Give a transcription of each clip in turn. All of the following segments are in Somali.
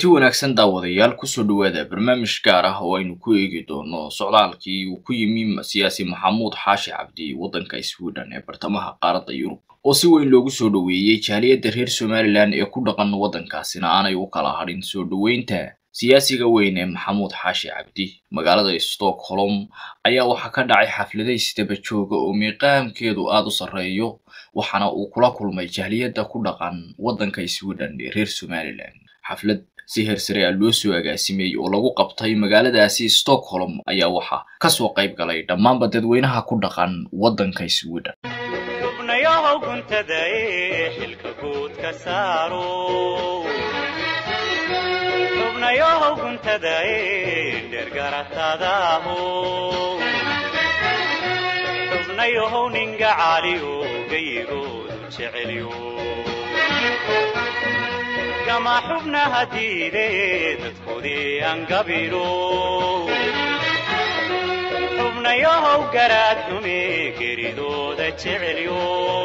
kulanti wanaagsan daawadayaal kusoo dhawaada barnaamij gaar ah oo aynu ku eegi doono socdaalkii uu ku yimi siyaasi maxamuud xaashi cabdi waddanka sweden ee bartamaha qaaradda yurub oo si weyn loogu soo dhoweeyey jaaliyadda reer somalilan ee ku dhaqan waddankaasina aanay u kala hadhin soo dhoweynta siyaasiga weyn ee maxamuud xaashi cabdi magaalada stockholm ayaa waxaa ka dhacay xafladays daba jooga oo miiqaamkeedu aada u sarreeyo waxaana uu kula kulmay jaaliyadda ku dhaqan waddanka sweden ee reer somalilan xaflad si heersare a loo soo agaasimay oo lagu qabtay magaaladaasi stockholm ayaa waxaa kasoo qayb galay dhammaanba dadweynaha ku dhaqan waddanka sweden xubnayahow guntada ee xilka guud ka saaro xubnayahow guntada ee dheergaratadaho xubnayahow ninga caaliyo gayigoodu jecelyo gama xubnaha diide dadkoodii angabiro xubnayahow garaad xume geridooda jecelyo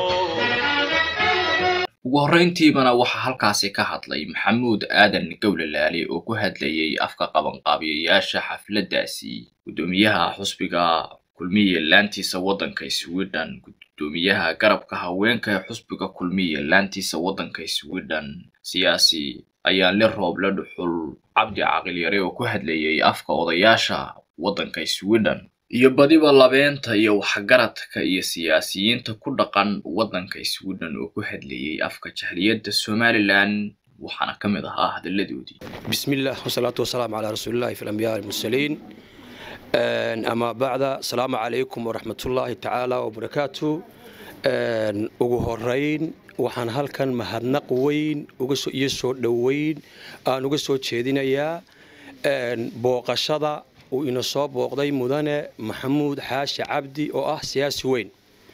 ugu horrayntiibana waxaa halkaasi ka hadlay maxamuud aadan gowlalaale oo ku hadlayay afka qabanqaabiyayaasha xafladdaasi guddoomiyaha xusbiga kulmiye laantiisa waddanka sweden guddoomiyaha garabka haweenka ee xusbiga kulmiye laantiisa waddanka sweden siyaasi ayaan le rooble dhuxul cabdi caqilyare oo ku hadlayay afka odayaasha waddanka sweden iyo badiba labeenta iyo waxgaradka iyo siyaasiyiinta ku dhaqan waddanka sweden oo ku hadlayay afka jahliyadda somalilan waxaana ka mid ahaa hadalladoodii بسم الله والصلاة والسلام على رسول الله في الأنبياء المرسلين أما بعد السلام عليكم ورحمة الله تعالى وبركاته ugu horeyn waxaan halkan mahadnaq weyn iyo soo dhoweyn aan uga soo jeedinayaa booqashada uu ina soo booqday mudane maxamuud xaashi cabdi oo ah siyaasi weyn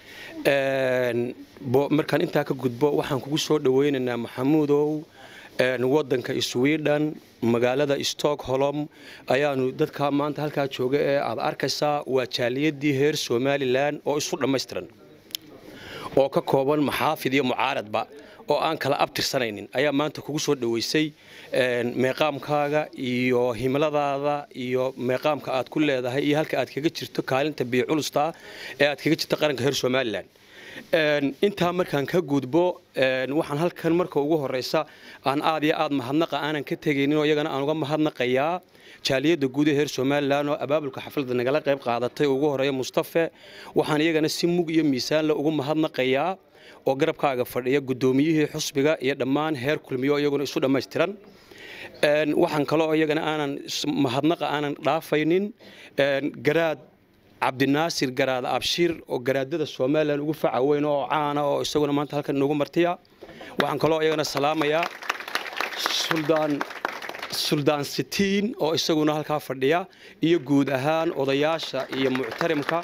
markaan intaa ka gudbo waxaan kugu soo dhoweynaynaa maxamuudow wadanka sweden magaalada stockholm ayaanu dadka maanta halkaa jooga ee aad arkaysaa waa jaaliyadii reer somalilan oo isu dhammaystiran oo ka kooban maxaafid iyo mucaaradba oo aan kala abtirsanaynin ayaa maanta kugu soo dhoweysay meeqaamkaaga iyo himladaada iyo meeqaamka aad ku leedahay iyo halka aad kaga jirto kaalinta biiculusta ee aad kaga jirto qaranka reer somalilan intaa markaan ka gudbo waxaan halkan marka ugu horeysa aan aad iyo aad mahadnaqa aanan ka tegaynin oo iyagana aan uga mahadnaqayaa jaaliyadda guud ee reer somalilan oo abaabulka xafladda nagala qayb qaadatay ugu horeeya mustafe waxaan iyagana si mug iyo miisaanle ugu mahadnaqayaa oo garabkaaga fadhiya guddoomiyihii xusbiga iyo dhammaan heer kulmiyo iyaguna isu dhammaystiran waxaan kaloo iyagana aanan mahadnaqa aanan dhaafaynin garaad cabdinaasir garaad abshir oo garaadada somalilan ugu faca weyn oo caana oo isaguna maanta halkan inoogu martiya waxaan kaloo iyagana salaamayaa suldaan suldaan sitiin oo isaguna halkaa fadhiya iyo guud ahaan odayaasha iyo muctarimka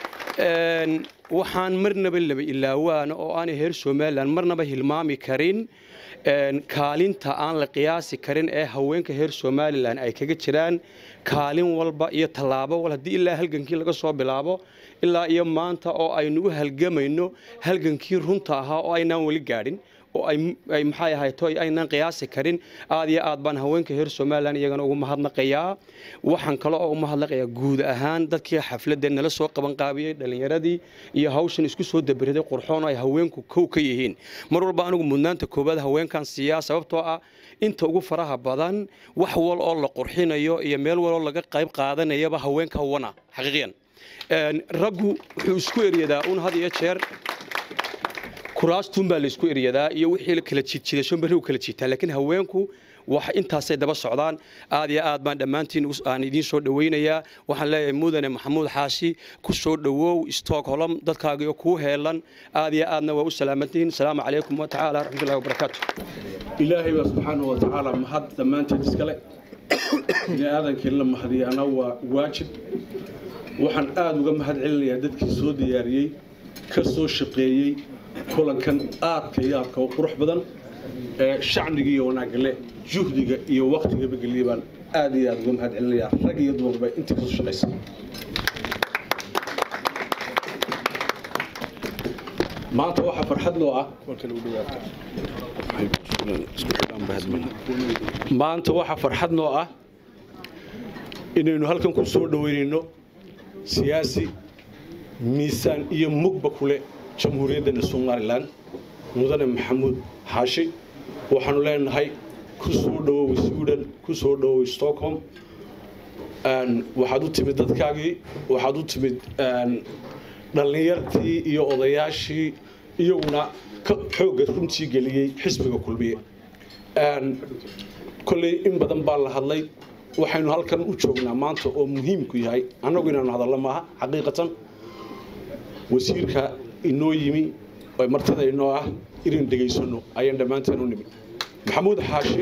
waxaan marnaba laba ilaawaana oo aanay reer somalilan marnaba hilmaami karin kaalinta aan la qiyaasi karin ee haweenka reer somalilan ay kaga jiraan kaalin walba iyo tallaabo wal haddii ilaa halgankii laga soo bilaabo ilaa iyo maanta oo aynugu halgamayno halgankii runta ahaa oo aynaan weli gaadhin oo ay maxay ahayto aynaan qiyaasi karin aad iyo aad baan haweenka reer somalilan iyagana ugu mahadnaqayaa waxaan kale oo u mahadnaqayaa guud ahaan dadkii xafladda nala soo qabanqaabiyey dhallinyaradii iyo hawshan isku soo dabaraday qurxoon oo ay haweenku kow ka yihiin mar walba anigu mudnaanta koowaad haweenkan siiyaa sababtoo ah inta ugu faraha badan wax wal oo la qurxinayo iyo meel waloo laga qayb qaadanayaba haweenka wana xaqiiqiyan raggu wuxuu isku eryadaa un had iyo jeer kuraastuun baa la isku eryadaa iyo wixii kala jiidjiidasho berri u kala jiitaa laakiin haweenku wax intaasay daba socdaan aad iyo aad baan dhammaantiin aan idiin soo dhoweynayaa waxaan leeyahay mudane maxamuud xaashi ku soo dhowow stockholm dadkaagiyo kuu heelan aad iyo aadna waa u salaamantihiin asalaamu calaykum watacaala raxmatullahi wabarakaatu ilaahay baa subxaanahu watacaala mahad dhammaanteed iskale bini aadankii la mahadiyana waa waajib waxaan aada uga mahad celinayaa dadkii soo diyaariyey ka soo shaqeeyey kulankan aadka iyo aadka u qurux badan ee shacniga iyo wanaagale juhdiga iyo waktigaba geliya baan aad iyo aad uga mahad celinayaa rag iyo dumarba intii kasoo shaqaysa maanta waxaa farxad loo ah maanta waxaa farxad noo ah inaynu halkan ku soo dhoweynayno siyaasi miisaan iyo mugba kule jamhuuriyaddeena somalilan mudane maxamuud xaashi waxaanu leenahay ku soo dhowoway sweden ku soo dhowoway stockholm waxaad u timid dadkaagii waxaad u timid dhallinyartii iyo odayaashii iyaguna xoogga runtii geliyey xisbiga kulmiye kolley in badan baa la hadlay waxaynu halkan u joognaa maanta oo muhiimku yahay annagu inaanu hadallo maaha xaqiiqatan wasiirka inoo yimi oo martida inoo ah inaynu dhegaysano ayaan dhammaanteen u nimid maxamuud xaashi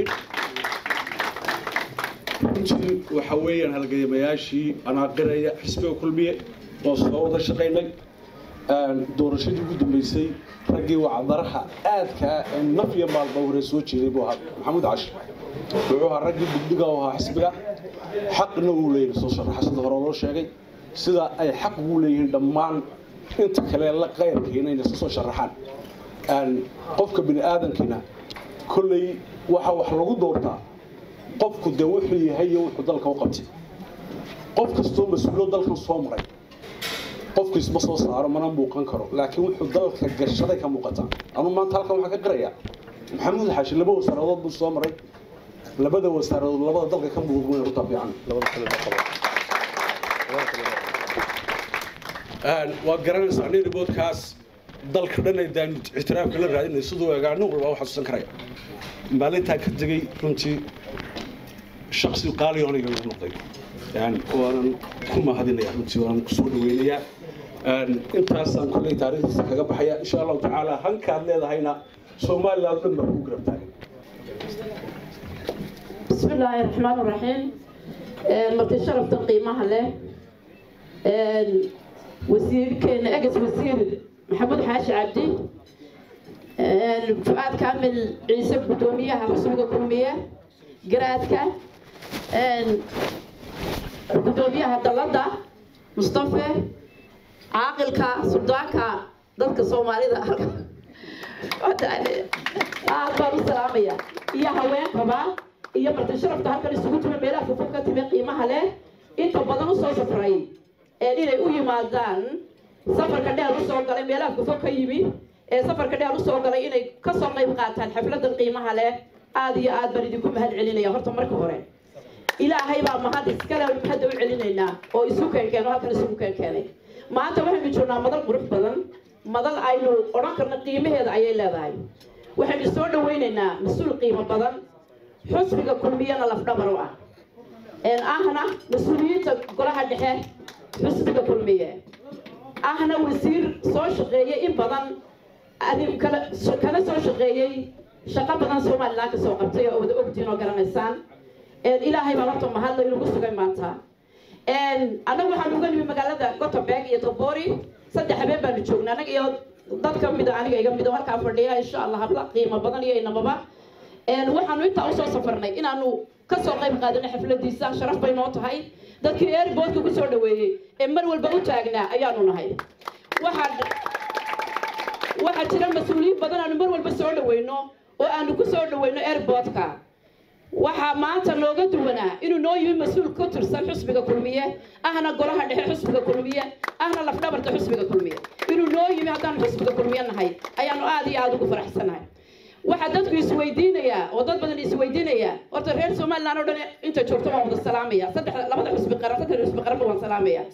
runtii waxa weeyaan halgayamayaashii anaaqiraya xisbiga kulmiye oo soo wada shaqaynay doorashadii ugu dambeysay raggii wacdaraha aadkaa ee naf iyo maalba hore soo jeeday buu ahaa maxamuud cashi wuxuu ahaa raggii digdiga u ahaa xisbiga xaqna uu leeyahay soo sharaxa sida hore loo sheegay sida ay xaq ugu leeyihiin dhammaan inta kale la qayrkiina inay soo sharaxaan qofka bini aadamkiina kolley waxa wax lagu doortaa qofku dee wuxuu yahay iyo wuxuu dalka u qabtay qof kastoo mas-uulo dalkan soo maray qofku isma soo saaro mana muuqan karo laakiin wuxuu dalka gashaday ka muuqataa anuu maanta halkan waxaan ka qirayaa maxamuud xaashi laba wasaaradood buu soo maray labada wasaaradood labada dalka ka muuqan rutaa fiican labada kale ma qabo waad garanaysaa nin riboodkaas dalka dhan ay daan ictiraafka la raadinay siduu egaa nin walba u xasuusan karaya maalintaa ka tegey runtii shaksi qaaliyo aniga igu noqday waanan ku mahadinaya runtii waanan kusoo dhaweynayaa intaasaan kolley taariikhdiisa kaga baxaya insha allahu tacaala hankaad leedahayna somaliland dhan baa kugu garab taagan بسم الله الرحمن الرحيم مرتي شرفت قيمها له وزير كان أجز وزير محمود حاشي عبدي فؤاد كامل عيسى قدومية حسوق قدومية قراتك قدومية هدلدا مصطفى عاقلك سلطانك ضدك الصومالي ذا aad baan u salaamaya iyo haweenkaba iyo marti sharafta halkan isugu tuma meelaha fufuf ka timi qiimaha leh inta badan u soo safray ee inay u yimaadaan safarka dheer u soo galay meelaha fufuf ka yimi ee safarka dheer u soo galay inay ka soo qayb qaataan xafladan qiimaha leh aad iyo aad baan idinku mahad celinaya horta marka hore ilaahay baa mahad iskale hadda u celinaynaa oo isu keenkeeno halkan isugu keenkeenay maanta waxaynu joognaa madal qurux badan madal aynu odhan karno qiimaheeda ayay leedahay waxaynu soo dhawaynaynaa mas-uul qiimo badan xusbiga kulmiyana lafdhabar u ah ahna mas-uuliyiinta golaha dhexe xusbiga kulmiye ahna wasiir soo shaqeeyey in badan kana soo shaqeeyey shaqo badan somalilan ka soo qabtay oo wada ogtiin oo garanaysaan ilaahay baa horta mahadla inagu sugay maanta annagu waxaan uga nimi magaalada gothenburg iyo tobori saddex habeen baanu joognaa anaga iyo dad ka mida aniga iga mid oo halkaa fadhiya insha allah habla qiimo badan iyo inamaba waxaanu intaa usoo safarnay inaanu kasoo qayb qaadano xafladiisa sharaf bay noo tahay dadkii airboodka kusoo dhaweeyey ee mar walba u taagnaa ayaanu nahay waxaa jira mas-uuliyiin badan aanu mar walba soo dhaweyno oo aanu kusoo dhaweyno airboodka waxaa maanta looga duwanaa inuu noo yimi mas-uul ka tirsan xusbiga kulmiye ahna golaha dhexe xusbiga kulmiye ahna lafdhabarta xusbiga kulmiye inuu noo yimi haddaanu xusbiga kulmiye nahay ayaanu aada iyo aada ugu faraxsanahay waxaa dadku isweydiinayaa oo dad badan isweydiinayaa horta reer somaliland oo dhan inta joogto waan wada salaamaya saddex labada xusbi qaran saddex xusbi qaranba waan salaamaya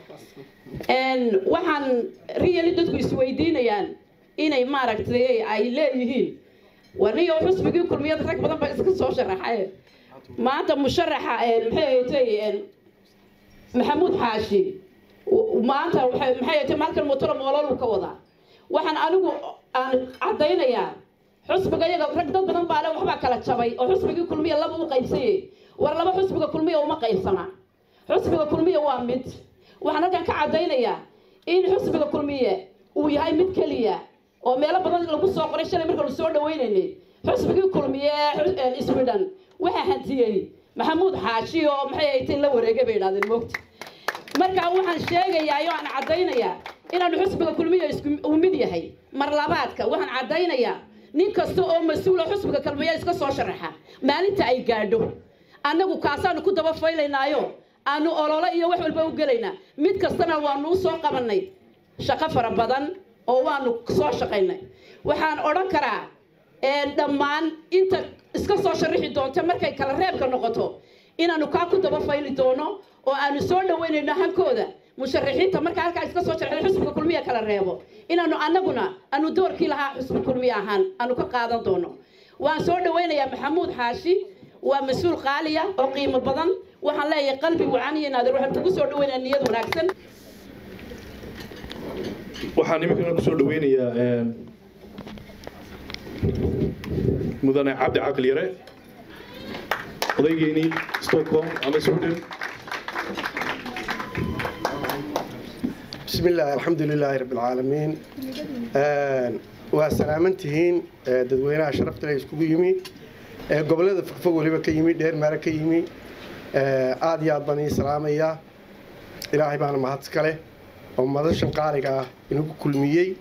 waxaan riyali dadku isweydiinayaan inay maaragtay ay leeyihiin waniyo xusbigii kulmiyad rag badan baa iska soo sharaxay maanta musharaxa maxay ahayd maxamuud xaashi maanta waxay maxay ahayd maalkan mutoro moololu ka wadaa waxaan anigu aan caddaynayaa xusbiga iyaga rag dad badan baa le waxbaa kala jabay oo xusbigii kulmiya laba u qaybsayay war laba xusbiga kulmiya uma qaybsana xusbiga kulmiya waa mid waxaan halkan ka caddaynayaa in xusbiga kulmiye uu yahay mid keliya oo meelo badan lagu soo qoray shalay markaanu soo dhawaynaynay xusbigii kulmiye sweden waxaa hantiyey maxamuud xaashi oo maxay aytay la wareegay bay idhahdeen moogta marka waxaan sheegayaa oo aan caddaynayaa inaanu xusbiga kulmiya isku uu mid yahay mar labaadka waxaan caddaynayaa nin kasta oo mas-uula xusbiga kalmaya iska soo sharaxa maalinta ay gaadho annagu kaasaanu ku daba faylaynaayo aanu ololo iyo wax walba u gelaynaa mid kastana waanu u soo qabannay shaqo fara badan oo waanu soo shaqaynay waxaan odhan karaa dhammaan inta iska soo sharixi doonta markay kala reebka noqoto inaanu kaa ku daba fayli doono oo aanu soo dhaweynayno hankooda musharaxiinta markaa halkaa iska soo sharxay xusbiga kulmiya kala reebo inaanu annaguna aanu doorkii lahaa xusbi kulmiya ahaan aanu ka qaadan doono waan soo dhaweynayaa maxamuud xaashi waa mas-uul qaaliya oo qiimo badan waxaan leeyahay qalbi wacan iyo naadir waxaan kugu soo dhaweynaya niyad wanaagsan waxaan iminkana kusoo dhaweynayaa mudane cabdi caqli yare odaygeenii stockholm ama sweden بسم الله الحمد لله رب العالمين وسلامن تهين dadweynaha sharafta leh iskugu yimi gobolada fogfog waliba ka yimi dheer maara ka yimi aad iyo aad baan ii salaamayaa ilaahay baana mahad iskale oo madashan qaaliga ah inagu kulmiyey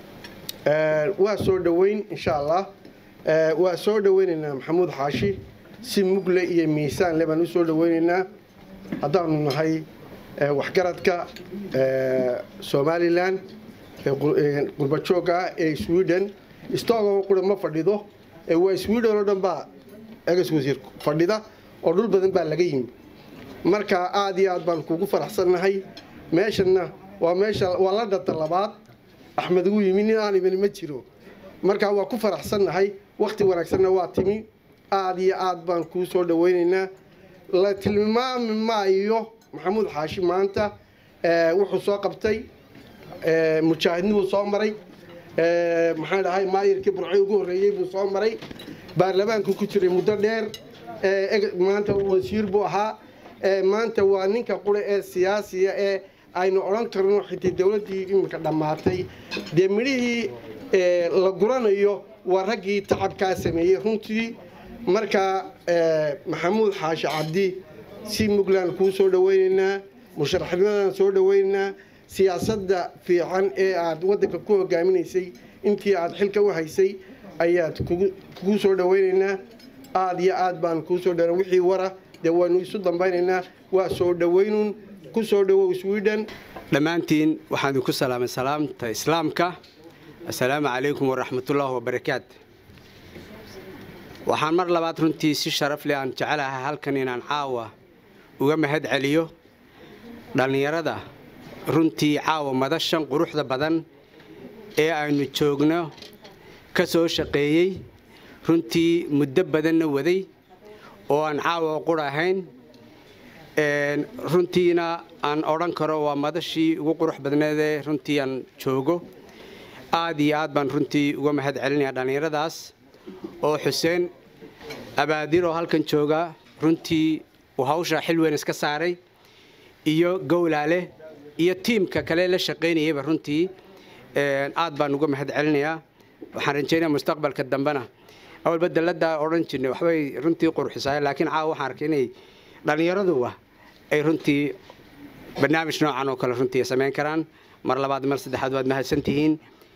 waa soo dhoweyn insha allah waa soo dhoweynaynaa maxamuud xaashi si mugle iyo miisaan le baan u soo dhoweynaynaa haddaanu nahay waxgaradka somalilan qurbajooga ah ee sweden stogo qura ma fadhido waa sweden oo dhan baa egas wasiir fadhida oo dhul badan baa laga yimi marka aad iyo aad baan kugu faraxsannahay meeshanna waa meesha waa la dhanta labaad axmed ugu yimi nin aan imin ma jiro marka waa ku faraxsannahay wakti wanaagsanna waa timi aad iyo aad baan kuu soo dhaweynaynaa la tilmaami maayo maxamuud xaashi maanta wuxuu soo qabtay mujaahidnibuu soo maray maxaan dhahay maayirkii burcay ugu horreeyey buu soo maray baarlamaanku ku jiray muddo dheer maanta wasiir buu ahaa maanta waa ninka qura ee siyaasiya ee aynu odhan karno xitii dowladdii iminka dhammaatay dee midhihii la guranayo waa raggii tacabkaa sameeyey runtii marka maxamuud xaashi cabdi si mugland kuu soo dhaweynaynaa musharaxnimadan soo dhaweynaynaa siyaasadda fiican ee aad waddanka ku hogaaminaysay intii aad xilka u haysay ayaad kugu soo dhaweynaynaa aad iyo aad baan kuu soo dhawa wixii wara dee waanu isu dambaynaynaa waa soo dhaweynun ku soo dhawow sweden dhammaantiin waxaan idinku salaamay salaamta islaamka assalaamu calaykum waraxmatullaahi wabarakaatu waxaan mar labaad runtii si sharaf leh aan jecelahay halkan inaan caawa uga mahad celiyo dhallinyarada runtii caawa madashan quruxda badan ee aynu joogno ka soo shaqeeyey runtii muddo badanna waday oo aan caawa qur ahayn runtiina aan odhan karo waa madashii ugu qurux badneedee runtii aan joogo aad iyo aad baan runtii uga mahad celinayaa dhallinyaradaas oo xuseen abaadir oo halkan jooga runtii uu hawsha xil weyn iska saaray iyo gowlaale iyo tiimka kale la shaqaynayayba runtii aad baan uga mahad celinayaa waxaan rajaynaya mustaqbalka dambena awalba dalladda odhan jirnay waxbay runtii qurxisaay laakiin caawa waxaan arkay inay dhallinyaraduwa ay runtii barnaamij noocan oo kale runtii samayn karaan mar labaad mar saddexaad waad mahadsantihiin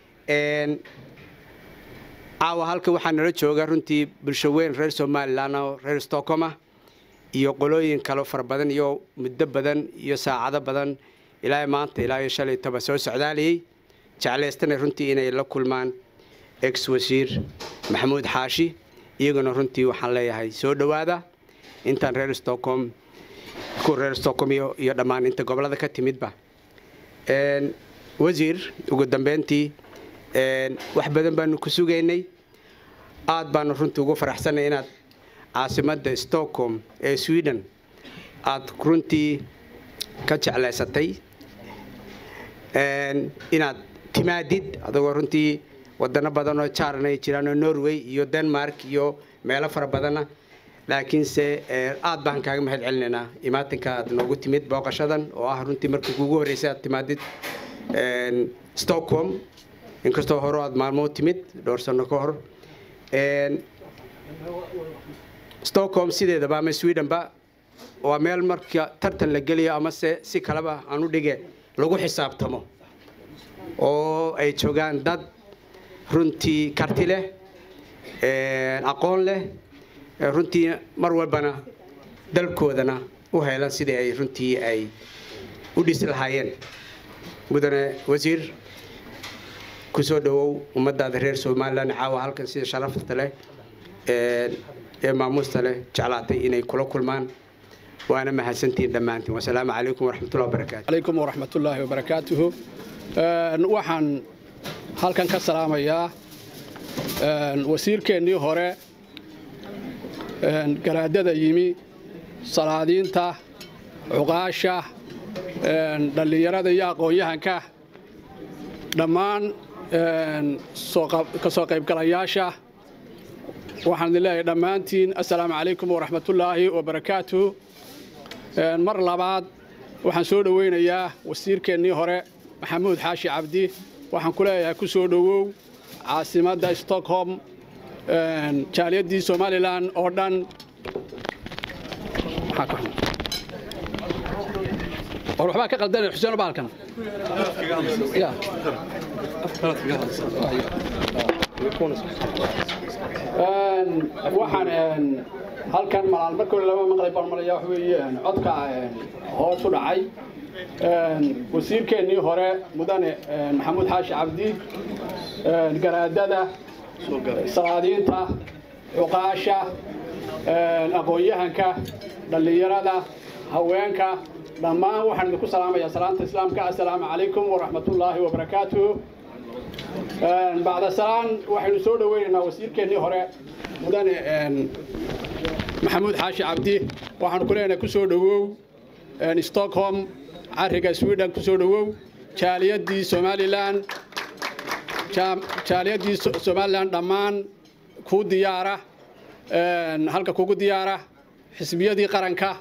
caawa halka waxaa nala jooga runtii bulsho weyn reer somalilan oo reer stockholm ah iyo qolooyin kale fara badan iyo muddo badan iyo saacado badan ilaa maanta ilaa iyo shalay toba soo socdaalayay jeclaystana runtii inay la kulmaan ex wasiir maxamuud xaashi iyaguna runtii waxaan leeyahay soo dhowaada intaan reer stockholm ku reer stockholm iyo dhammaan inta gobolada ka timidba wasiir ugu dambeyntii wax badan baanu ku sugaynay aad baanu runtii ugu faraxsanay inaad caasimadda stockholm ee sweden aad runtii ka jeclaysatay inaad timaadid adagoo runtii wadano badan oo jaaran ay jiraan oo norway iyo denmark iyo meelo fara badanna laakiinse aad baan kaaga mahad celinaynaa imaatinka aad noogu timid booqashadan oo ah runtii markii kugu horreysay aad timaadid stockholm inkastoo hore aad maalmoo timid dhowr sano ka hor stockholm sideedaba ama swedenba waa meel marka tartan la geliyo amase si kaleba aan u dhige lagu xisaabtamo oo ay joogaan dad runtii karti leh aqoon leh runtii mar walbana dalkoodana u helan sidii ay runtii ay u dhisi lahaayeen mudane wasiir ku soo dhowow ummadaada reer somalilan caawa halkan sida sharafta leh ee maamuusta leh jeclaatay inay kula kulmaan waana mahadsantihiin dhammaantiin wasalaamu calaykum waraxmatullahi wabarakaatu calaykum waraxmatullaahi wabarakaatuhu waxaan halkan ka salaamayaa wasiirkeennii hore garaadada yimi salaadiinta cuqaasha dhallinyarada iyo aqoon-yahanka dhammaan ka soo qaybgalayaasha waxaan idin leeyahay dhammaantiin assalaamu calaykum waraxmatullaahi wabarakaatuh mar labaad waxaan soo dhoweynayaa wasiirkeennii hore maxamuud xaashi cabdi waxaan ku leeyahay ku soo dhowow caasimadda stockholm jaaliyaddii somalilan oo dhan war waxbaa ka qaldanaya xuseen baalkan waxaan halkan malaal markii laba maqlay baan malaya wax weeye codka hoos u dhacay wasiirkeennii hore mudane maxamuud xaashi cabdi garaadada salaadiinta cuqaasha aqoon-yahanka dhallinyarada haweenka dhammaan waxaan idinku salaamayaa salaanta islaamka assalaamu calaykum waraxmatullaahi wabarakaatuh bacda salaan waxaynu soo dhoweynaynaa wasiirkeennii hore mudane maxamuud xaashi cabdi waxaanu ku leenahay ku soo dhowow stockholm cariga sweden ku soo dhowow jaaliyaddii somalilan jaaliyaddii somalilan dhammaan kuu diyaara halka kugu diyaara xisbiyadii qaranka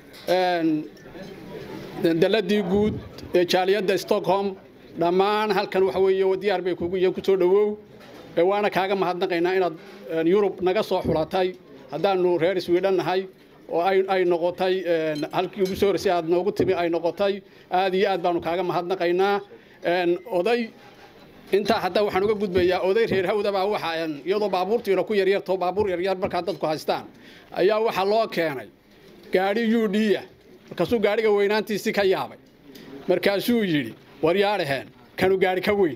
daladii guud ee jaaliyadda stockholm dhammaan halkan waxa weeye diyaar bay kugu yihiin ku soo dhowow waana kaaga mahadnaqaynaa inaad yurub naga soo xulatay haddaanu reer sweden nahay oo ay noqotay halkii ugu soo horeysay aad noogu timi ay noqotay aad iyo aad baanu kaaga mahadnaqaynaa oday intaa hadda waxaan uga gudbayaa oday reer hawdabaa waxa iyadoo baabuurtiina ku yaryarto baabuur yaryar markaa dadku haystaan ayaa waxaa loo keenay gaadhi udhiya markaasuu gaadhiga weynaantiisii ka yaabay markaasuu yidhi war yaadhaheen kanu gaadhi ka weyn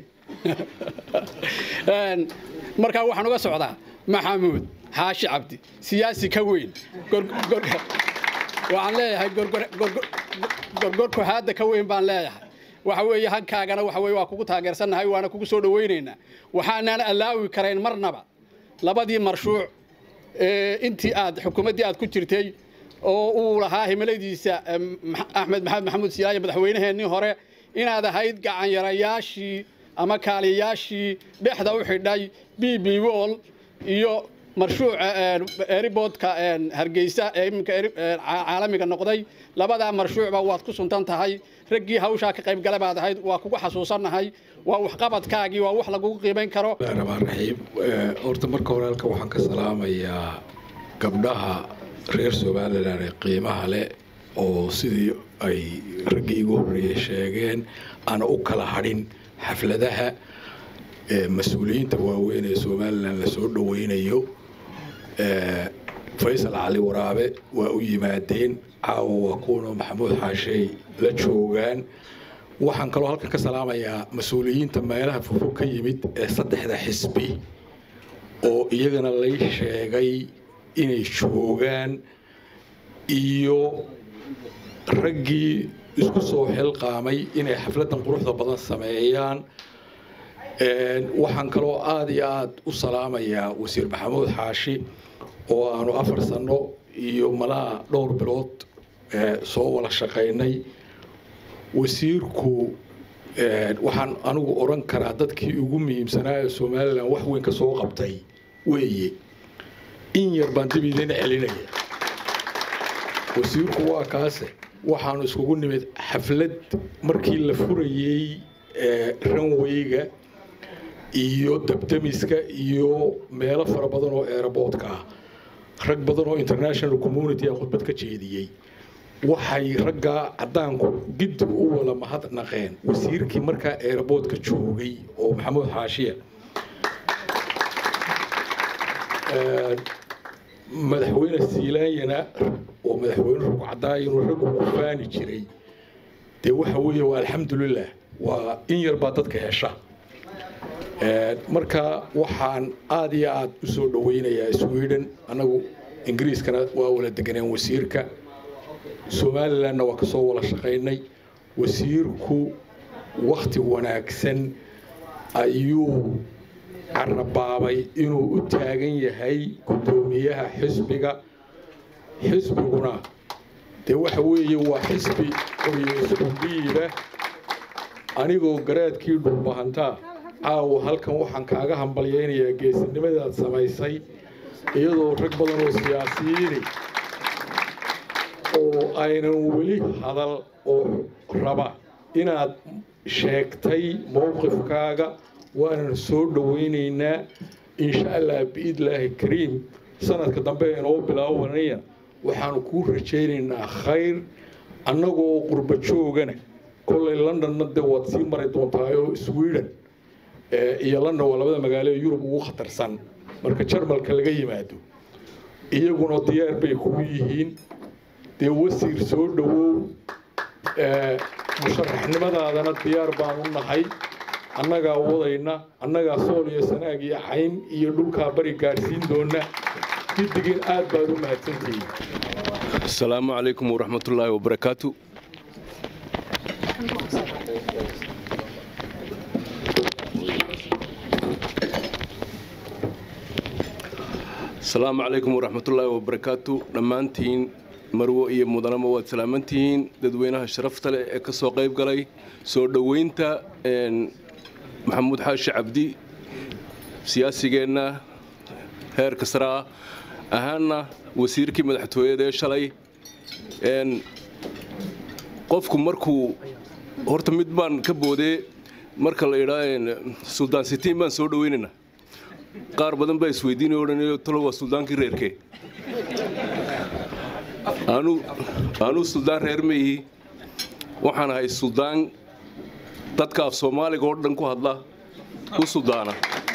markaa waxaan uga socdaa maxamuud xaashi cabdi siyaasi ka weyn waxaan leeyahay gorgorku haadda ka weyn baan leeyahay waxa weeye hankaagana waxa weye waa kugu taageersannahay waana kugu soo dhowaynaynaa waxaanaan allaawi karayn marnaba labadii marshuuc intii aad xukuumaddii aad ku jirtay oo uu lahaa himiladiisa axmed maxamed maxamuud siilaaye madaxweynaheennii hore inaad ahayd gacanyarayaashii ama kaaliyayaashii dhexda u xidhay b b wol iyo marshuuca eriboodka hargeysa ee iminka caalamiga noqday labadaa marshuucba waad ku suntan tahay raggii hawshaa ka qaybgala baad ahayd waa kugu xasuusannahay waa waxqabadkaagii waa wax lagugu qiimayn karo raxmaan raxiim horta marka hore halka waxaan ka salaamayaa gabdhaha reer somalilan ee qiimaha leh oo sidii ay raggii igu horreeyey sheegeen aana u kala hadhin xafladaha mas-uuliyiinta waaweyn ee somalilan lasoo dhoweynayo faysal cali waraabe waa u yimaadeen caawa waa kuwanoo maxamuud xaashey la joogaan waxaan kaloo halkan ka salaamayaa mas-uuliyiinta meelaha fufog ka yimid ee saddexda xisbi oo iyagana lay sheegay inay joogaan iyo raggii isku soo xilqaamay inay xafladdan quruxda badan sameeyaan waxaan kaloo aada iyo aada u salaamayaa wasiir maxamuud xaashi oo aanu afar sano iyo malaha dhowr bilood soo wada shaqaynay wasiirku waxaan anigu odhan karaa dadkii ugu muhiimsanaa ee somalilan wax weyn ka soo qabtay weeye in yar baan dib idin celinaya wasiirku waa kaase waxaanu iskugu nimid xaflad markii la furayey ranweyga iyo dabdamiska iyo meelo fara badan oo eeraboodka ah rag badan oo international community a khudbad ka jeediyey waxay raggaa caddaanku gidib u wada mahadnaqeen wasiirkii markaa eeraboodka joogay oo maxamuud xaashiya madaxweyne siilaanyana oo madaxweyne rugcadaay inuu raggu ku faani jiray dee waxa weeye waa alxamdulilah waa in yar baa dadka hesha marka waxaan aad iyo aad u soo dhoweynayaa sweden annagu ingiriiskana waa wala deganeen wasiirka somalilandna waa kasoo wada shaqaynay wasiirku wakti wanaagsan ayuu carabaabay inuu u taagan yahay guddoomiyaha xisbiga xisbiguna dee waxa weeye waa xisbi qoryeysku dhiiba anigoo garaadkii dhulbahantaa caawa halkan waxaan kaaga hambalyaynayaa geesinimadaad samaysay iyadoo rag badan oo siyaasiyiini oo aynan weli hadal oo raba inaad sheegtay mowqifkaaga waanan soo dhowaynaynaa insha allah biidlaahi kariim sanadka dambe inoo bilaabanaya waxaanu kuu rajaynaynaa khayr annagoo qurba joogana kollay londonna dee waad sii mari doontaayoo sweden iyo london waa labada magaalo ee yurub ugu khatarsan marka jarmalka laga yimaado iyaguna diyaar bay kugu yihiin dee wasiir soo dhowow musharaxnimadaadana diyaar baan u nahay annagaa wadayna annagaa sool iyo sanaag iyo cayn iyo dhulkaa bari gaadhsiin doona giddigin aad baad u mahadsantihiin asalaamu calaykum waraxmatullaahi wabarakaatu asalaamu calaykum waraxmatullaahi wabarakaatu dhammaantiin marwo iyo mudanama waad salaamantihiin dadweynaha sharafta leh ee ka soo qayb galay soo dhoweynta maxamuud xaashi cabdi siyaasigeenna heerka saraa ahaana wasiirkii madaxtooyada ee shalay qofku markuu horta mid baan ka boodee marka la idhaa suldaan sitiin baan soo dhoweynaynaa qaar badan baa isweydiinay odhanayo talo waa suldaankii reerkee anuu suldaan reer ma ihi waxaan ahay suldaan dadka af soomaaliga oo dhan ku hadla u suldaana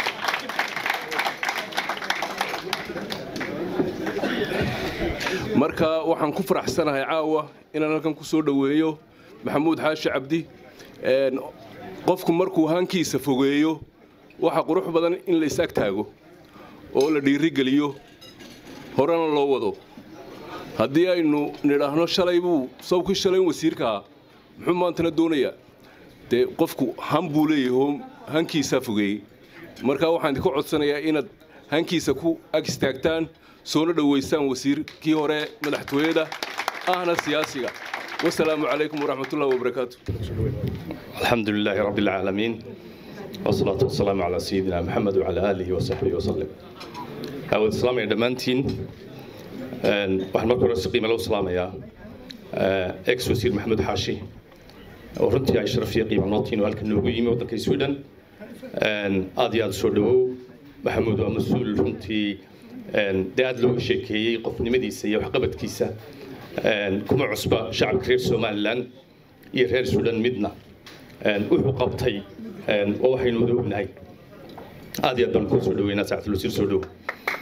marka waxaan ku faraxsanahay caawa inaan halkan ku soo dhoweeyo maxamuud xaashi cabdi qofku markuu hankiisa fogeeyo waxa qurux badan in la is-ag taago oo la dhiirigeliyo horena loo wado haddii aynu nidhaahno shalay buu sawkii shalayn wasiirkaa muxuu maantana doonayaa dee qofku han buu leeyahay hankiisaa fogeeyey marka waxaan idinka codsanayaa inaad hankiisa ku ag istaagtaan soona dhoweystaan wasiirkii hore madaxtooyada ahna siyaasiga wasalaamu calaykum waraxmatullahi wabarakaatu الحمد لله رب العالمين والصلاة والسلام على سيدنا محمد وعلى آله وصحبه وسلم أود السلام يا دمانتين waxaan marka hore si qiimo loo salaamayaa ex wasiir maxamed xaashi oo runtii ay sharaf iyo qiimo nootiin oo halkan noogu yimi waddanka sweden aad iyo aad soo dhawow maxamuud waa mas-uul runtii dee aad looga sheekeeyey qofnimadiisa iyo waxqabadkiisa kuma cusba shacabka reer somalilan iyo reer sweden midna wuxuu qabtay oo waxaynu wada ognahay aad iyo aad baan kuu soo dhaweynaa saacadul wasiir soo dhow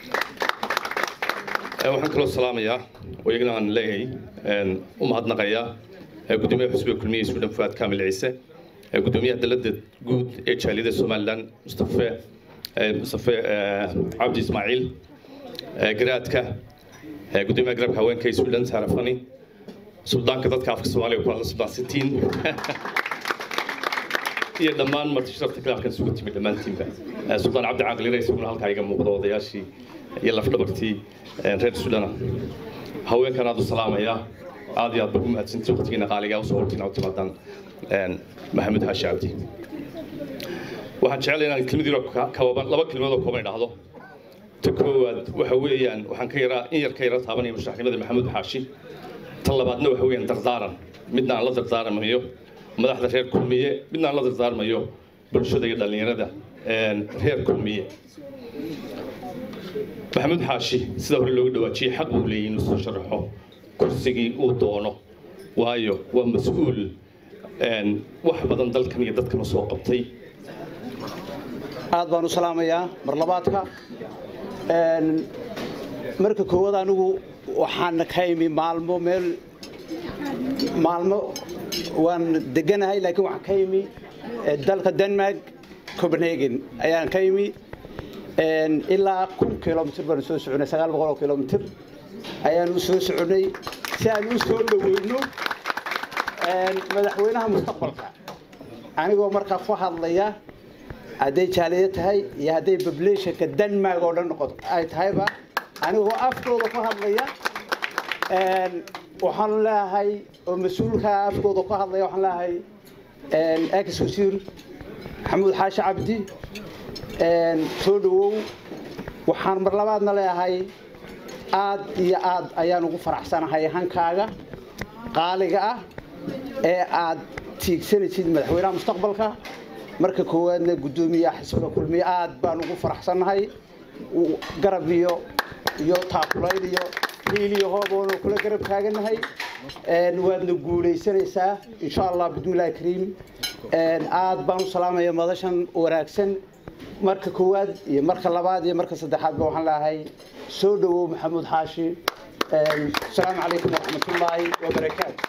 waxaan kaloo salaamayaa oo iyagana aan leeyahay u mahadnaqayaa gudoomiyaha xusbiga kulmiye suudhan fuaad kaamil ciise gudoomiyaha dalada guud ee jaaliyada somalilan mustafe mustafe cabdi ismaaciil garaadka gudoomiyaha garabka haweenka ee suudhan saarafani suldaanka dadka afka soomaaliga ku hadla suldaan sitiin iyo dhammaan marti sharafta khilaafkan isugu timi dhammaantiinba suldaan cabdi caaqil ira isaguna halkaa iga muuqda odayaashii iyo lafdhabartii reer sudana haweenkan aad u salaamayaa aad iyo aad baa ku mahadsantii waqtigiina qaaligaa usoo hortiin u timaadaan maxamed xaashi cabdi waxaan jeclay inaan kelmad yaro kooban laba kelmadood oo kooban idhaahdo ta koowaad waxa weeyaan waxaan ka yaraa in yar ka yara taabanaya musharaxnimada maxamuud xaashi tan labaadna waxa weeyaan dardaaran midna aan la dardaarmayo madaxda reer kulmiye midna aan la dardaarmayo bulshada iyo dhallinyarada reer kulmiye maxamuud xaashi sida hore looga dhawaajiyey xaq uu leeyahy inuu soo sharaxo kursigii uu doono waayo waa mas-uul wax badan dalkan iyo dadkan u soo qabtay aad baan u salaamayaa mar labaadka marka koowaad anigu waxaan ka imi maalmo meel maalmo waan deganahay laakiin waxaan ka imi dalka denmark copenhagen ayaan ka imi ilaa kun kilomitr baan soo soconay sagaal boqol oo kilomitr ayaan u soo soconay si aan u soo dhaweyno madaxweynaha mustaqbalka anigoo markaa ku hadlaya hadday jaaliya tahay iyo hadday populationka denmark oo dhan noqoto ay tahayba anigoo afkooda ku hadlaya waxaan leeyahay oo mas-uulka afkooda ku hadlaya waxaan leeyahay ex wasiir maxamuud xaashi cabdi soo dhawow waxaan mar labaadna leeyahay aad iyo aad ayaan ugu faraxsanahay hankaaga qaaliga ah ee aad tiigsanaysid madaxweynaha mustaqbalka marka koowaadna guddoomiyaha xisbiga kulmiye aad baan ugu faraxsannahay garab iyo iyo taakulayn iyo hiil iyo hoob oonu kula garab taaganahay waadna guulaysanaysaa insha allah bismillahi kariim aad baan u salaamaya madashan wanaagsan marka koowaad iyo marka labaad iyo marka saddexaadba waxaan leeyahay soo dhawow maxamuud xaashi asalaamu calaykum waraxmatullaahi wabarakaatu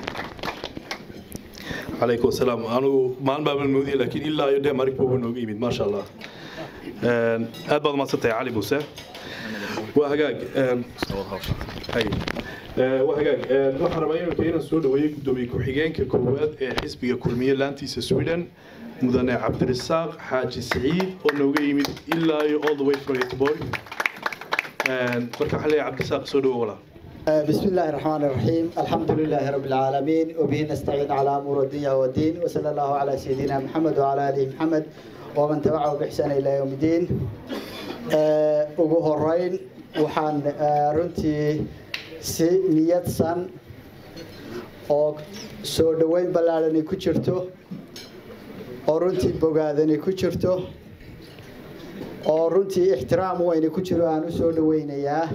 calaykum asalaam anigu maalin baaban moodiyay laakiin ilaa iyo denmark buu nooga yimid maasha allah aad baad umahadsan tahay cali muuse waa hagaag hay waa hagaag waxaan rabaa inuu inaan soo dhaweeyey guddoomiye ku-xigeenka koowaad ee xisbiga kulmiye laantiisa sweden mudane cabdirasaaq xaaji siciid oo nooga yimid ilaa iyo all the way from Göteborg marka waxaan leeyahay cabdirasaaq soo dhawo walaa بسم الله الرحمن الرحيم الحمد لله رب العالمين وبه نستعين على أمور الدنيا والدين وصلى الله على سيدنا محمد وعلى آله محمد ومن تبعه بإحسان إلى يوم الدين ugu horeyn waxaan runtii si niyadsan oo soo dhoweyn ballaadhani ku jirto oo runtii bogaadani ku jirto oo runtii ixtiraam weyni ku jiro aan u soo dhoweynayaa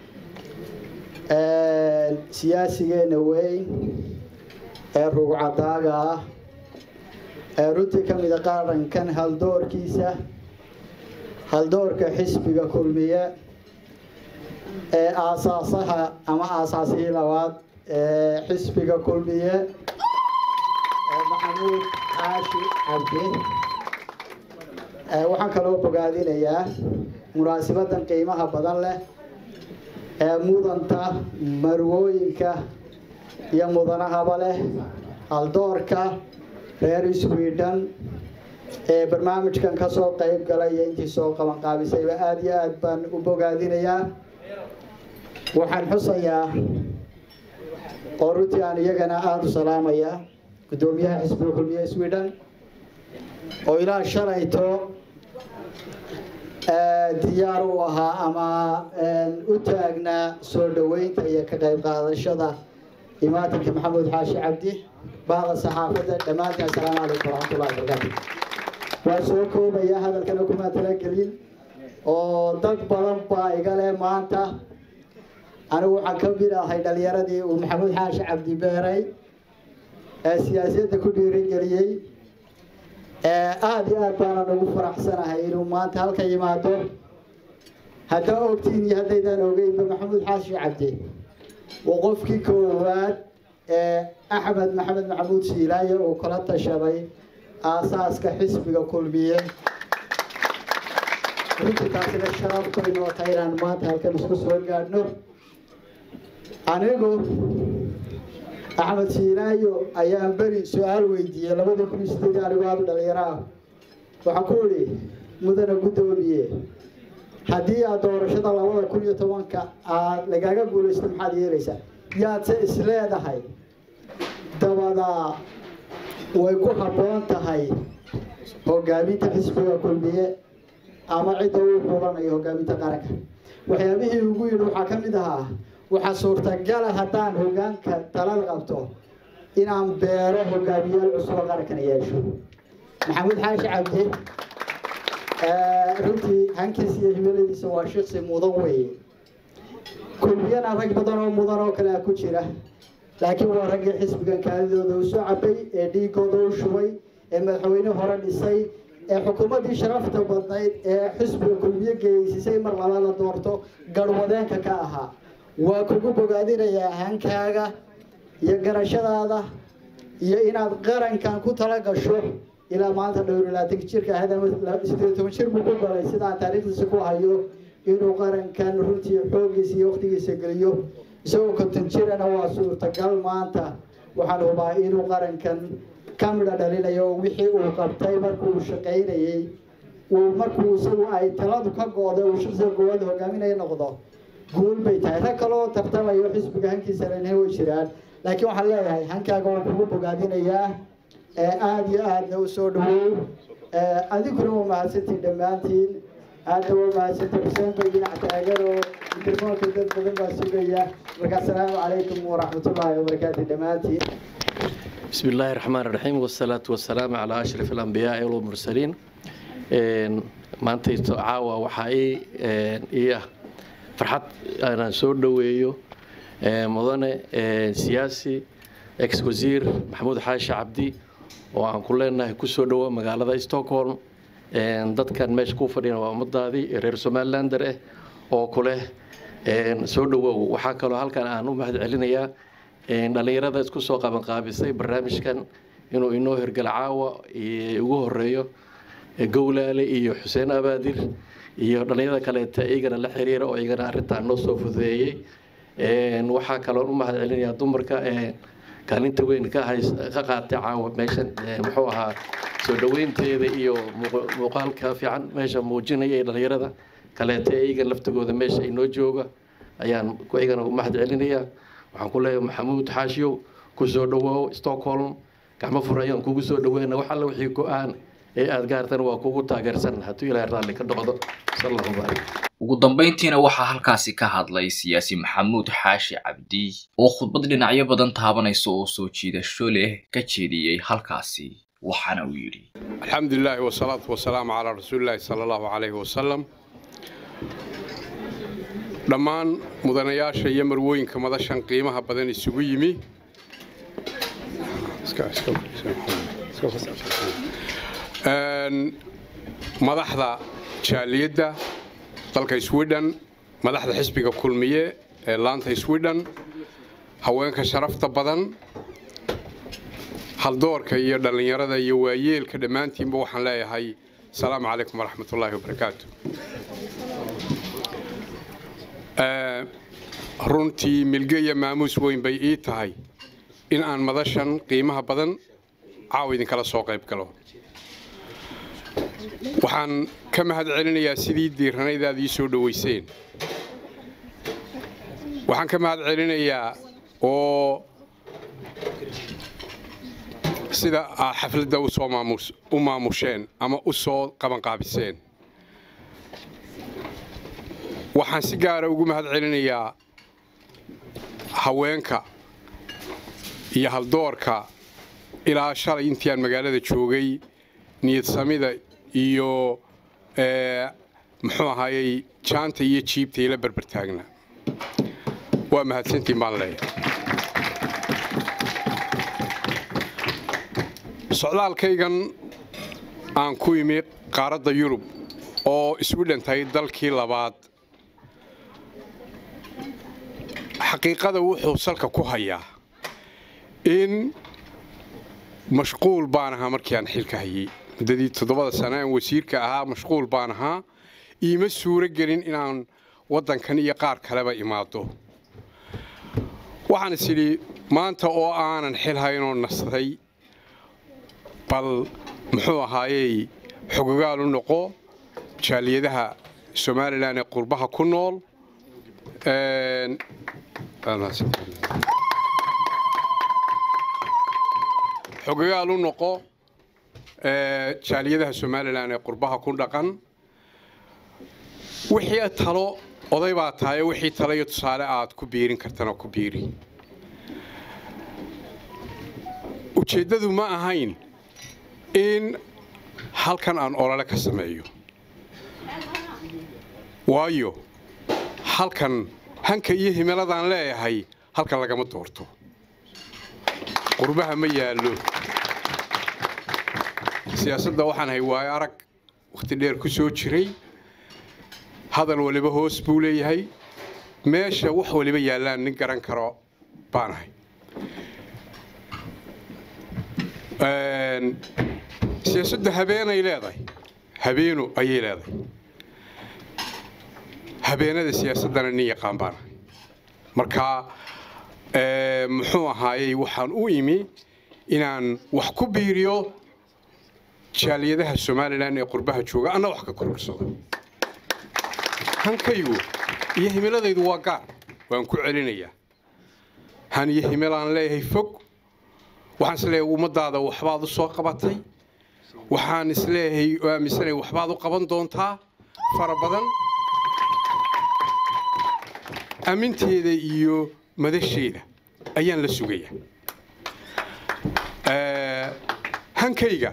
siyaasigeena weyn ee rugcadaaga ah ee runtii ka mida qarankan haldoorkiisa haldoorka xisbiga kulmiye ee aasaasaha ama aasaasihii labaad ee xisbiga kulmiye ee maxamuud xaashi cabdi waxaan kaloo bogaadinayaa munaasibadan qiimaha badan leh ee mudanta marwooyinka iyo mudanahaba leh haldoorka reer sweden ee barnaamijkan ka soo qayb galay iyo intii soo qaban qaabisayba aada iyo aad baan u bogaadinayaa waxaan xusayaa oo runtii aan iyagana aada u salaamayaa guddoomiyaha xisbiga kulmiye sweden oo ilaa shalayto diyaar u ahaa ama u taagnaa soo dhoweynta iyo ka qayb qaadashada imaatinka maxamuud xaashi cabdi bahda saxaafadda dhammaantiin assalaamu calaykum waraxmatullahi wabarakaatu waa soo koobaya hadalkana kuma talagelin oo dad badan baa iga leh maanta anigu waxaan ka mid ahay dhalinyaradii uu maxamuud xaashi cabdi beeray ee siyaasadda ku dhiirigeliyey aada iyo aad baanan ugu faraxsanahay inuu maanta halka yimaado haddaa ogtiin iyo haddaydaan ogeynba maxamuud xaashi cabdi waa qofkii koowaad ee axmed maxamed maxamuud shiilaaye uu kala tashaday aasaaska xisbiga kulmiye runtii taasina sharaf bay noo tahay inaan maanta halkan isku soo gaadhno anigu axmed shiilaayo ayaan beri su-aal weydiiyey labadii kun iyo sideed anigoo aada u dhalinyaro ah waxaan ku idhi mudana guddoomiye haddii aad doorashada labada kun iyo tobanka aad lagaaga guulaysto maxaad yeelaysaa yaadse isleedahay dabadaa way ku habboon tahay hogaaminta xisbiga kulmiye ama cidda uu xulanayo hogaaminta qaranka waxyaabihii ugu yidhi waxaa ka mid ahaa waxaa suurtagala haddaan hogaanka talada qabto inaan beero hogaamiyaal cusub oo qarankana yeesho maxamuud xaashi cabdi runtii hankiisa iyo himiladiisa waa shiksi mudan weeye kulmiyana rag badan oo mudan oo kale ku jira laakiin waa raggii xisbigan kaadidooda u soo cabay ee dhiigooda u shubay ee madaxweyne hore dhisay ee xukuumaddii sharafta badnayd ee xisbiga kulmiye geeysisay mar laba la doorto garwadeenka ka ahaa waa kugu bogaadinayaa hankaaga iyo garashadaada iyo inaad qarankan ku tala gasho ilaa maanta dhowr labaatan jirka sideed toban jir buu ku galay sidaan taariikhdiisa ku hayo inuu qarankan runtii xooggiisa iyo waqtigiisa geliyo isagoo konton jirana waa suurtagal maanta waxaan hubaa inuu qarankan ka midha dhalinayo wixii uu qabtay markuu shaqaynayey uu markuu isagu ay taladu ka go-day uu shaqsiga goowaad hogaaminaya noqdo guul bay tahay rag kaloo tartamayo xisbiga hankiisa lanahay way jiraan laakiin waxaan leeyahay hankaaga waan kugu bogaadinayaa aada iyo aadna u soo dhawow adiguna waa mahadsantiin dhammaantiin aadna waa mahadsantiin xuseen bay dhinac taagan oo mikrofoonka dad badan baa sugaya marka asalaamu calaykum waraxmatullaahi wabarakaatu dhammaantiin بسم الله الرحمن الرحيم والصلاة والسلام على أشرف الأنبياء والمرسلين maanta caawa waxaa ii ah farxad inaan soo dhoweeyo mudane siyaasi ex wasiir maxamuud xaashi cabdi oo aan ku leenahay kusoo dhowo magaalada stockholm dadkan meesha ku fadhiyana waa ummadaadii reer somalilander ah oo kuleh soo dhowow waxaa kaloo halkan aan u mahad celinayaa dhallinyarada isku soo qabanqaabisay barnaamijkan inuu inoo hirgala caawa ugu horeeyo gowlaale iyo xuseen abaadir iyo dhallinyarada kaleeta iyagana la xiriira oo iyagana arrintan noo soo fududeeyey waxaa kaloon u mahad celinayaa dumarka kaalinta weyn ka hays ka qaatay caawa meeshan muxuu ahaa soo dhoweynteeda iyo muuqaalka fiican meesha muujinaya ee dhallinyarada kaleeta iyagan laftigooda meesha inoo jooga ayaan iyagana u mahad celinayaa waxaan ku leeyahay maxamuud xaashiyow ku soo dhawoow stockholm gacmo fur ayaan kugu soo dhaweyna wax alla wixii go-aan ee aada gaartana waa kugu taageersan hadduu ilaahay raalli ka noqdo sallahu barik ugu dambayntiina waxaa halkaasi ka hadlay siyaasi maxamuud xaashi cabdi oo khudbad dhinacyo badan taabanaysa oo soo jiidasho leh ka jeediyey halkaasi waxaana uu yidhi الحمد لله والصلاة والسلام على رسول الله صلى الله عليه وسلم dhammaan mudanayaasha iyo marwooyinka madashan qiimaha badan isugu yimi madaxda jaaliyadda dalka sweden madaxda xisbiga kulmiye ee laanta sweden haweenka sharafta badan haldoorka iyo dhallinyarada iyo waayeelka dhammaantiinba waxaan leeyahay asalaamu calaykum waraxmatullaahi wabarakaatu runtii milge iyo maamuus weyn bay ii tahay in aan madashan qiimaha badan caawa idinkala soo qayb galo waxaan ka mahad celinayaa sidii diiranaydaad ii soo dhoweyseen waxaan ka mahad celinayaa oo sida aad xafladda usoo maamus u maamusheen ama u soo qabanqaabiseen waxaan si gaara ugu mahad celinayaa haweenka iyo haldoorka ilaa shalay intii aan magaalada joogay niyad samida iyo muxuu ahaayey jaanta iyo jiibta ila berbertaagna waa mahadsantiin baan leeyahay socdaalkaygan aan ku imi qaaradda yurub oo swidhen tahay dalkii labaad xaqiiqada wuxuu salka ku hayaa in mashquul baan ahaa markii aan xilka hayey muddadii toddobada sano aan wasiirka ahaa mashquul baan ahaa iima suuro gelin inaan waddankan iyo qaar kaleba imaado waxaan is idhi maanta oo aanan xil haynoo nastay bal muxuu ahaayey xogogaal u noqo jaaliyadaha somalilan ee qurbaha ku nool xogogaal u noqo jaaliyadaha somalilan ee qurbaha ku dhaqan wixii talo oday baa tahay wixii talo iyo tusaale aad ku biirin kartana ku biiri ujeeddadu ma ahayn in halkan aan olole ka sameeyo waayo halkan hanka iyo himiladaan leeyahay halkan lagama doorto qurbaha ma yaallo siyaasadda waxaan hay waayo arag wakhti dheer ku soo jiray hadal waliba hoos buu leeyahay meesha wax waliba yaallaan nin garan karo baanahay siyaasadda habeenay leedahay habeenu ayay leedahay habeenada siyaasaddana nin yaqaan baanahay marka muxuu ahaayey waxaan u imi inaan wax ku biiriyo jaaliyadaha somalilan ee qurbaha jooga anna wax ka kororsado hankaygu iyo himiladaydu waa gaar waan ku celinayaa han iyo himilaan leeyahay fog waxaan isleeyahay ummadaada waxbaad u soo qabatay waxaan isleeyahay oo aaminsanay waxbaad u qaban doontaa fara badan aminteeda iyo madasheeda ayaan la sugayaa hankayga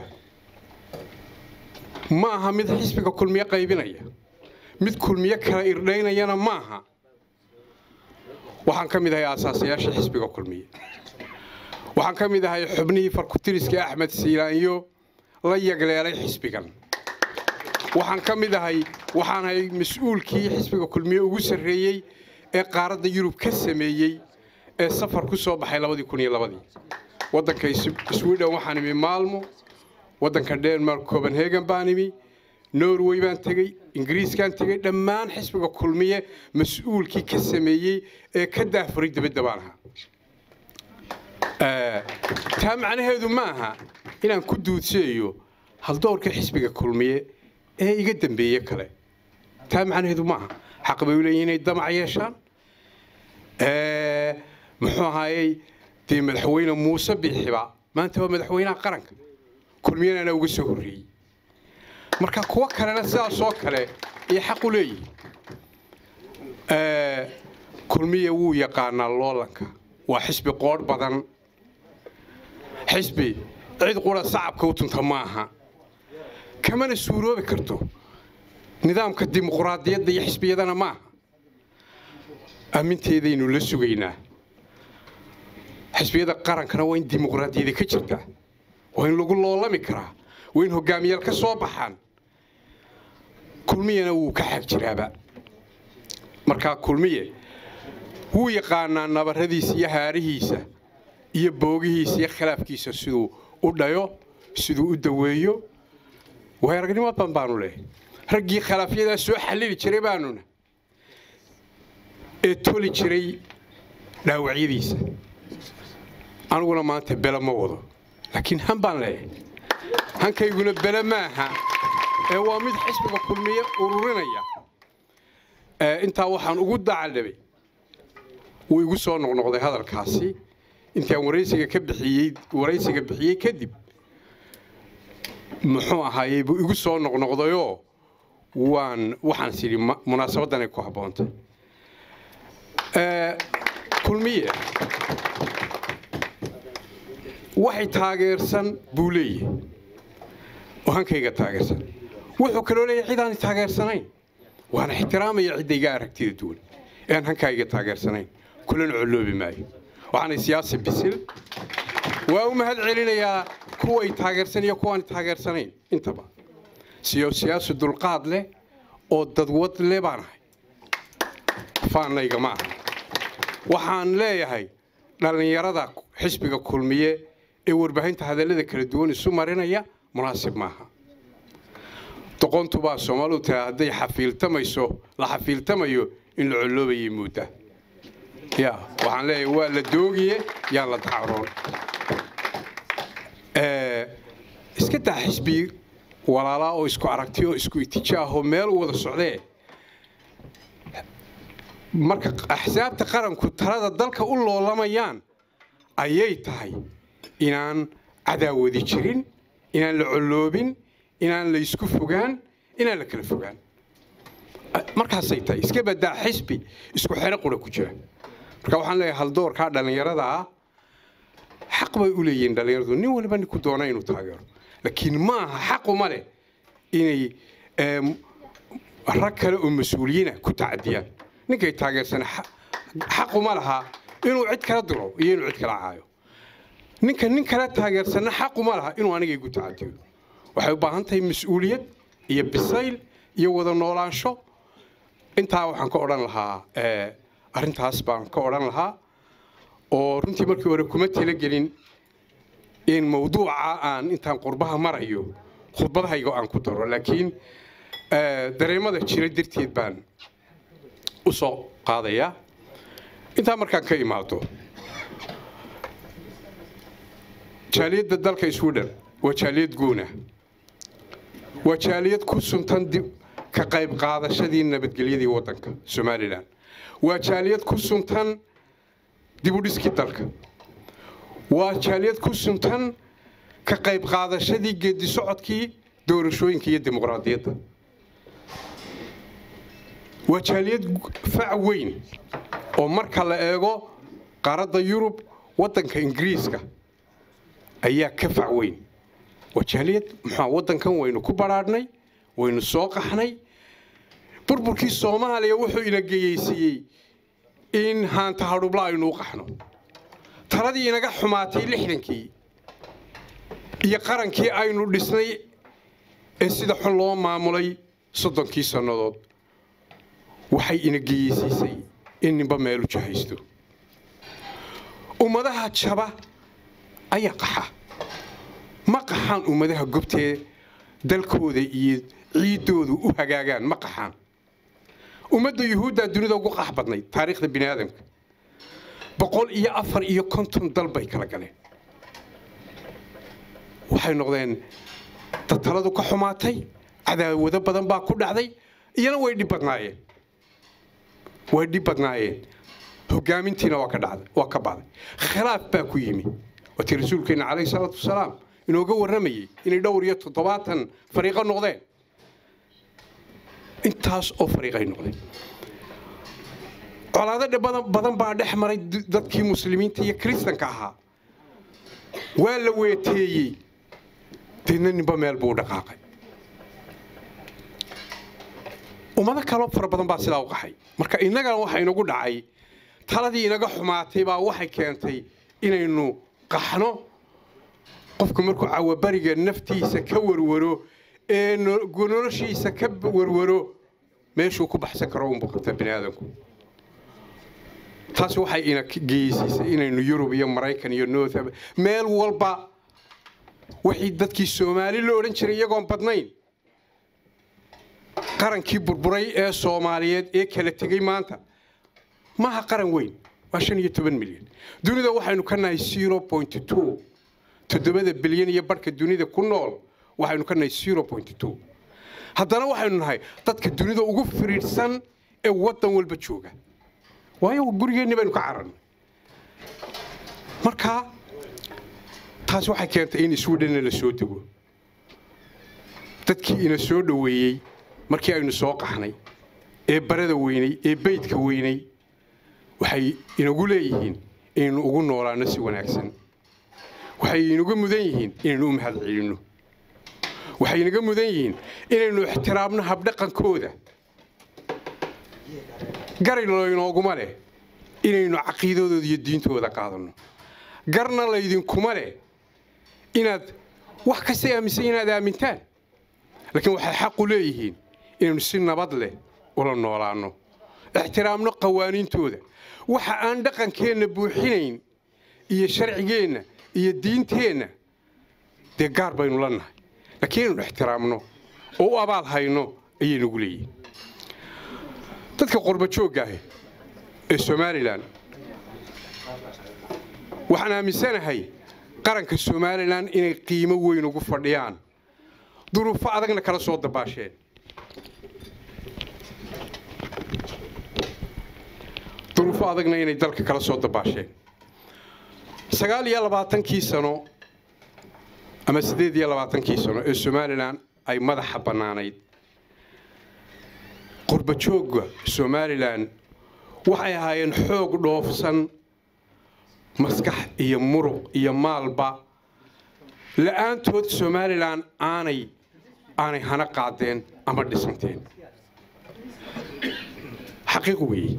ma aha mid xisbiga kulmiye qaybinaya mid kulmiye kala irdhaynayana ma aha waxaan ka mid ahay aasaasayaashii xisbiga kulmiye waxaan ka mid ahay xubnihii farkutiriska axmed siilaanyo la yagleelay xisbigan waxaan ka mid ahay waxaan ahay mas-uulkii xisbiga kulmiye ugu sarreeyey ee qaaradda yurub ka sameeyey ee safar ku soo baxay labadii kun iyo labadii waddanka sweden waxaan imi maalmo waddanka denmark copenhagen baan imi norway baan tegey ingiriiskaan tegey dhammaan xisbiga kulmiye mas-uulkii ka sameeyey ee ka daafuray dibadda baan ahaa taa macnaheedu ma aha inaan ku duudseeyo haldoorka xisbiga kulmiye ee iga dambeeye kale taa macnaheedu ma aha xaq bay u leeyihin inay damac yeeshaan muxuu ahaayey dee madaxweyne muuse biixiba maanta waa madaxweynaha qaranka kulmiyana anaa uga soo horreeyey marka kuwo kalena sidaasoo kale ay xaq u leeyihin kulmiya wuu yaqaanaa loolanka waa xisbi qoodh badan xisbi cid qura sacabka u tunta ma aha kamana suuroobi karto nidaamka dimuquraadiyadda iyo xisbiyadana ma aha aaminteedaynu la sugaynaa xisbiyada qarankana waa in dimuqraadiyada ka jirtaa waa in lagu loolami karaa waa in hogaamiyaal ka soo baxaan kulmiyana wuu ka xag jiraaba markaa kulmiye wuu yaqaanaa nabarradiisa iyo haarihiisa iyo boogihiisa iyo khilaafkiisa siduu u dhayo siduu u daweeyo way aragnimo badan baanu leehay raggii khilaafyadaa soo xallili jiray baanuna ee toli jiray dhaawacyadiisa aniguna maanta bele ma wado laakiin han baan leeyahay hankayguna bele maaha ee waa mid xisbiga kulmiye ururinaya intaa waxaan ugu dacaldhabay wuu igu soo noqnoqday hadalkaasi intaan waraysiga ka bixiyey waraysiga bixiyey kadib muxuu ahaayey buu igu soo noqnoqdayoo waan waxaan sidhi munaasabaddanay ku habboontay kulmiye waxay taageersan buu leeyahay oo hankayga taageersan wuxuu kaloo leeyahay cidaani taageersanayn waana ixtiraamaya ciddayga aragtida duwan ee aan hankayga taageersanayn kulana colloobi maayo waxaanay siyaasi bisil waa u mahad celinayaa kuway taageersan iyo kuwaan taageersanayn intaba siyo siyaasi dulqaad leh oo dadwad leh baan ahay faannayga ma aha waxaan leeyahay dhallinyarada xisbiga kulmiye ee warbaahinta hadallada kala duwan isu marinaya munaasib maaha doqontubaa soomaalidu tiraa hadday xafiiltamayso la xafiiltamayo in la colloobayay muudda ya waxaan leeyahay waa la doogiye yaan la dacroon iska daa xisbi walaalaa oo isku aragti oo isku itijaahoo meel u wada socdee marka axsaabta qaranku talada dalka u loolamayaan ayay tahay inaan cadaawadi jirin inaan la colloobin inaan la isku fogaan inaan la kala fogaan markaasay tahay iska badaa xisbi isku xero qura ku jira marka waxaan leeyahay haldoorkaa dhallinyarada ah xaq bay u leeyihiin dhallinyaradu nin waliba ninku doona inuu taageero laakiin ma aha xaquma leh inay rag kale oo mas-uuliyiina ku tacadiyaan ninkay taageersana xaquma laha inuu cid kala diro iyo inuu cid kala caayo ninka nin kala taageersanna xaquma laha inuu aniga igu tacadiyo waxay u baahan tahay mas-uuliyad iyo bisayl iyo wada noolaansho intaa waxaan ka odhan lahaa eh, arrintaas baan ka odhan lahaa oo runtii markii hore kuma talagelin in mawduuca aan intaan qurbaha marayo khudbadahayga aan ku daro laakiin eh, dareemada jira darteed baan u soo qaadayaa intaa markaan ka imaado jaaliyadda dalka sweden waa jaaliyad guuna waa jaaliyad ku suntan dib ka qayb qaadashadii nabadgelyadii waddanka somalilan waa jaaliyad ku suntan dib u dhiskii dalka waa jaaliyad ku suntan ka qayb qaadashadii geedi socodkii doorashooyinka iyo dimuqraadiyadda waa jaaliyad fac weyn oo marka la eego qaaradda yurub waddanka ingiriiska ayaa ka fac weyn waa jaaliyad muxua waddankan waynu ku badhaadhnay waynu soo qaxnay burburkii soomaaliya wuxuu ina geyeysiiyey in haanta hadhubla aynu u qaxno taladii inaga xumaatay lixdankii iyo qarankii aynu dhisnay ee sida xun loo maamulay soddonkii sannadood waxay ina geyeysiisay in ninba meelu jahaysto ummadaha jaba ayaa qaxa ma qaxaan ummadaha gobtee dalkooda iyo ciiddoodu u hagaagaan ma qaxaan ummadda yuhuuddaa dunida ugu qax badnayd taariikhda bini aadamka boqol iyo afar iyo konton dal bay kala galeen waxay noqdeen dad taladu ka xumaatay cadaawado badan baa ku dhacday iyana way dhib badnaayeen way dhib badnaayeen hogaamintiina waa ka dhacday waa ka bacday khilaaf baa ku yimi waatii rasuulkeenna calayhi salaatu wasalaam inooga warramayey inay dhowr iyo toddobaatan fariiqo noqdeen intaas oo fariiqay noqdeen colaado badan badan baa dhex maray dadkii muslimiinta iyo kiristanka ahaa waa la weeteeyey deedna ninba meel buu u dhaqaaqay ummado kaloo fara badan baa sidaa u qaxay marka innagana waxa inagu dhacay taladii inaga xumaatay baa waxay keentay inaynu qaxno qofku markuu cawabariga naftiisa ka warwaro ee noloshiisa ka warwaro meeshuu ku baxsan karo unbuu qabtaa bini aadamku taas waxay ina geysiisay inaynu yurub iyo maraykan iyo north meel walba wixii dadkii soomaali la odhan jiray iyagoon badnayn qarankii burburay ee soomaaliyeed ee kala tegey maanta maaha qaran weyn waa shan iyo toban milyan dunida waxaynu ka nahay zero point two toddobada bilyan iyo barhka dunida ku nool waxaynu ka nahay zero point two haddana waxaynu nahay dadka dunida ugu firiidhsan ee waddan walba jooga waayo gurigeenni baynu ka cararnay marka taas waxay keentay in swedhenna la soo dego dadkii ina soo dhoweeyey markii aynu soo qaxnay ee barada weynay ee beydka weynay waxay inagu leeyihiin inaynu ugu noolaanno si wanaagsan waxay inaga mudan yihiin inaynu u mahad celinno waxay inaga mudan yihiin inaynu ixtiraamno habdhaqankooda garay laynooguma leh inaynu caqiidadooda iyo diintooda qaadanno garna laydinkuma leh inaad wax kasta aaminsan inaad aamintaan laakiin waxay xaqu leeyihiin inaynu si nabad leh ula noolaanno ixtiraamno qawaaniintooda waxa aan dhaqankeenna buuxinayn iyo sharcigeenna iyo diinteenna dee gaar baynu la nahay laakiin inaynu ixtiraamno oo u abaal hayno ayay nagu leeyihiin dadka qorba joogga ah ee somalilan waxaan aaminsanahay qaranka somalilan inay qiimo weyn ugu fadhiyaan duruufo adagna kala soo dabaasheen duruufo adagna inay dalka kala soo dabaasheen sagaal iyo labaatankii sano ama siddeed iyo labaatankii sano ee somalilan ay madaxa bannaanayd qurbajoogga somalilan waxay ahaayeen xoog dhoofsan maskax iyo muruq iyo maalba la'aantood somalilan aanay aanay hana qaadeen ama dhisanteen xaqiiq weeye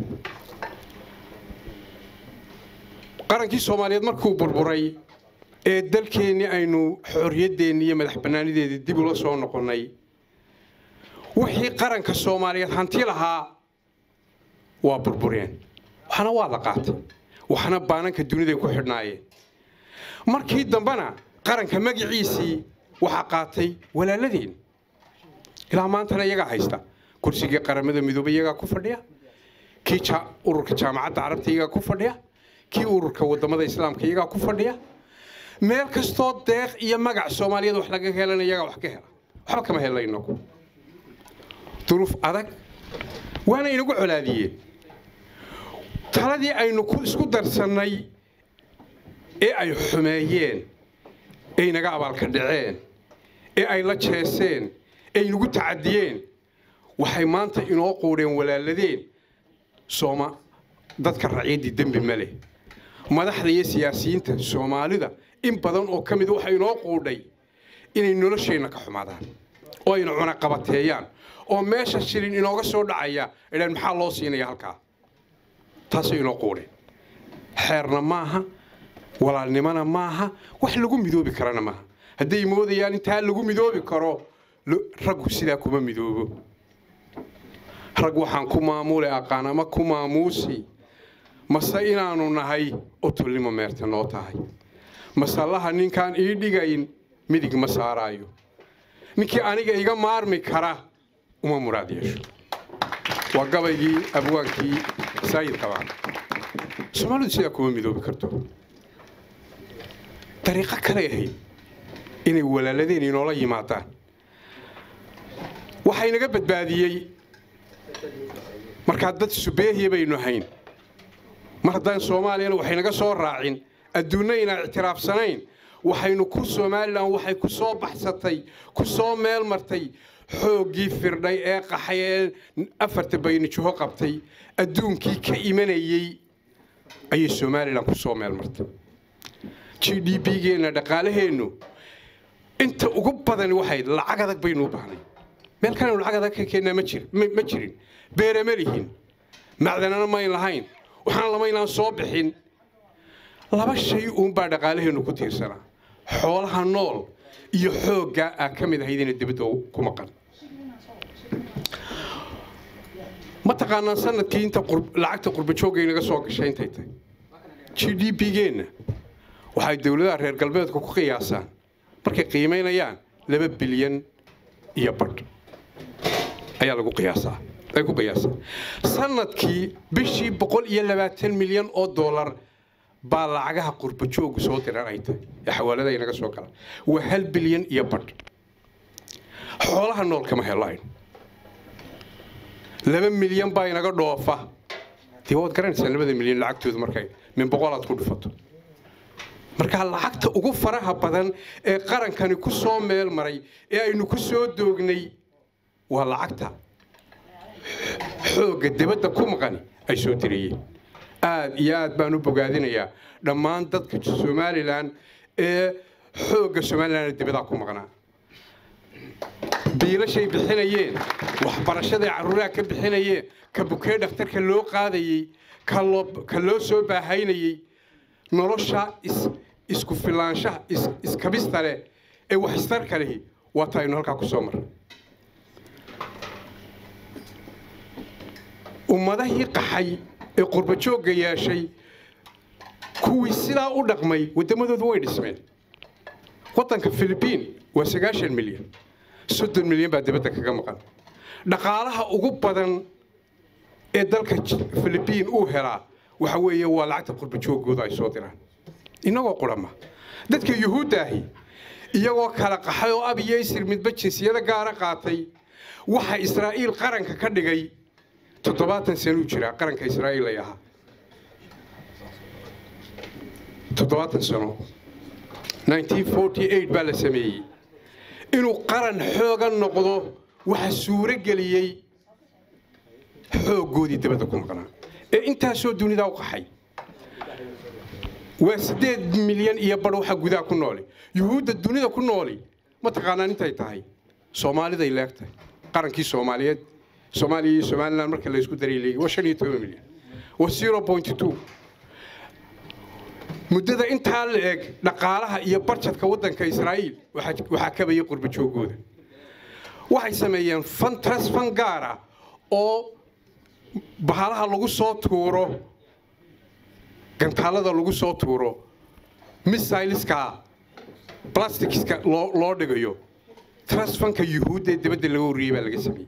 qarankii soomaaliyeed markuu burburay ee dalkeennii aynu xorriyaddeenni iyo madax bannaanideedii dib ula soo noqonnay wixii qaranka soomaaliyeed hanti lahaa waa burbureen waxna waa la qaatay waxna baananka duniday ku xidhnaayeen markii dambena qaranka magiciisii waxaa qaatay walaaladeen ilaa maantana iyagaa haysta kursigii qaramada midoobay iyagaa ku fadhiya kii ururka jaamacadda carabta iyagaa ku fadhiya kii ururka wadamada islaamka iyagaa ku fadhiya meel kastoo deeq iyo magac soomaaliyeed wax laga helana iyagaa wax ka hela waxba kama helayno duruuf adag waana inagu colaadiyeen taladii aynu isku darsannay ee ay xumeeyeen ee inaga abaalka dhaceen ee ay la jeeseen ee inagu tacadiyeen waxay maanta inoo quudheen walaaladeen sooma dadka raciyaddii dembi ma leh madaxda iyo siyaasiyiinta soomaalida in badan oo ka mid waxa inoo quudhay inay nolosheenna ka xumaadaan oo ayna cunaqabateeyaan oo meesha shilin inooga soo dhacaya idhaan maxaa loo siinaya halkaa taasay inoo quudheen xeerna maaha walaalnimona maaha wax lagu midoobi karana maaha hadday moodayaan intaa lagu midoobi karo raggu sidaa kuma midoobo rag waxaan ku maamuli aqaan ama ku maamuusi mase inaannu nahay otullimo meerta noo tahay masallaha ninkaan ii dhigayn midig ma saaraayo ninkii aniga iga maarmi kara uma muraad yeesho waa gabaygii abwaankii saayid qabaan soomaalidu sidaa kuma midoobi karto dariiqo kale ahayd inay walaaladeen inoola yimaadaan waxaa inaga badbaadiyey markaa dad subeehiya baynu hayn mar haddaan soomaaliyana waxaynaga soo raacin adduunna inaan ictiraafsanayn waxaynu ku somalilan waxay ku soo baxsatay ku soo meel martay xooggii firdhay ee qaxay ee afarta baynijaho qabtay adduunkii ka imanayey ayay somalilan ku soo meel martay g d b-geenna dhaqaalaheennu inta ugu badani waxay lacag adag baynu u baahnay meel kalenu lacag adag ka keennaa ma jirin beere ma lihin macdanana mayn lahayn waxaan lamaynaan soo bixin laba shay uunbaa dhaqaalaheennu ku tiirsanaa xoolaha nool iyo xoogga aa ka mid ahaydina dibadda ku maqan ma taqaanaan sanadkii inta lacagta qurbajoogga inaga soo gashay intay tahay g d b-geenna waxay dowladaha reer galbeedka ku qiyaasaan markay qiimaynayaan laba bilyan iyo badh ayaa lagu qiyaasaa ay ku qiyaasaan sanadkii bishii boqol iyo labaatan milyan oo dollar baa lacagaha qurbajoogu soo diran ay tahay ee xawaalada inaga soo gala waa hal bilyan iyo badh xoolaha nool kama helayn laba milyan baa inaga dhoofa dee waad garanaysaa labada milyan lacagtooda markay min boqolaad ku dhufato markaa lacagta ugu faraha badan ee qarankani ku soo meel maray ee aynu ku soo doognay waa lacagta xoogga dibadda ku maqani ay soo dirayeen aad iyo aad baan u bogaadinayaa dhammaan dadka somalilan ee xoogga somalilan ee dibadaha ku maqnaa biilashay bixinayeen waxbarashaday carruuraha ka bixinayeen ka bukee dhakhtarka loo qaadayey ka loo soo baahaynayey nolosha isku filaanshaha iskabista leh ee waxistarka lehi waa ta aynu halkaa ku soo marray ummadahii qaxay ee qurbajoogga yeeshay kuwii sidaa u dhaqmay waddamadoodu way dhismeen waddanka filibiin waa sagaashan milyan soddon milyan baa dibadda kaga maqan dhaqaalaha ugu badan ee dalka filibiin uu helaa waxa weeye waa lacagta qurbajooggooda ay soo diraan innagoo qurama dadka yuhuudda ahi iyagoo kala qaxay oo ab iyo isir midba jinsiyada gaara qaatay waxa israa'iil qaranka ka dhigay toddobaatan sanuu jiraa qaranka israa'iil ay ahaa toddobaatan sano baa la sameeyey inuu qaran xooga noqdo waxa suuro geliyey xooggoodii dabadda ku maqnaa ee intaasoo dunidaa u qaxay waa siddeed milyan iyo badh waxa gudaha ku nooli yuhuudda dunida ku nooli ma taqaanaan intay tahay soomaaliday leegtahay qarankii soomaaliyeed soomaaliya iyo somalilan marka la isku daray leegi waa shan iyo toban milyan waa zero point two muddada intaa la eg dhaqaalaha iyo barjadka waddanka israa'iil waxaa kabayay qurba joogooda waxay sameeyeen fan trust fan gaara oo bahalaha lagu soo tuuro gantaalada lagu soo tuuro missileska plasticska loo loo dhigayo trust fanka yuhuudda ee dibadda laga wariyey baa laga sameeyey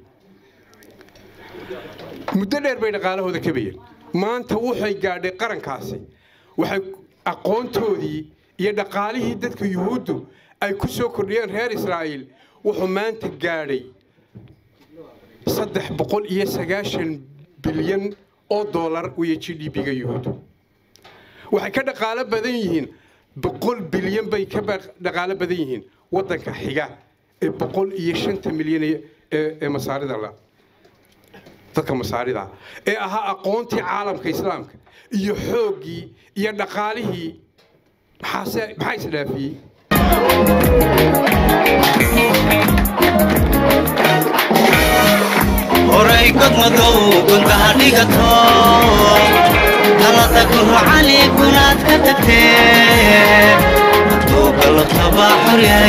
muddo dheer bay dhaqaalahooda kabayeen maanta waxay gaadhay qarankaasi waxay aqoontoodii iyo dhaqaalihii dadka yuhuuddu ay ku soo kordhiyeen reer israa'iil wuxuu maanta gaadhay saddex boqol iyo sagaashan bilyan oo doolar weeye g d b-ga yuhuuddu waxay ka dhaqaalo badan yihiin boqol bilyan bay ka ba- dhaqaalo badan yihiin waddanka xiga ee boqol iyo shanta milyan ee- ee ee masaarida la dadka masaarida ee ahaa aqoontii caalamka islaamka iyo xooggii iyo dhaqaalihii maxaase maxaa isdhaafiyey horay godmadow gundaha dhigato talada gurcali gunaad ka tagtee hadduu galabtaba xor yahay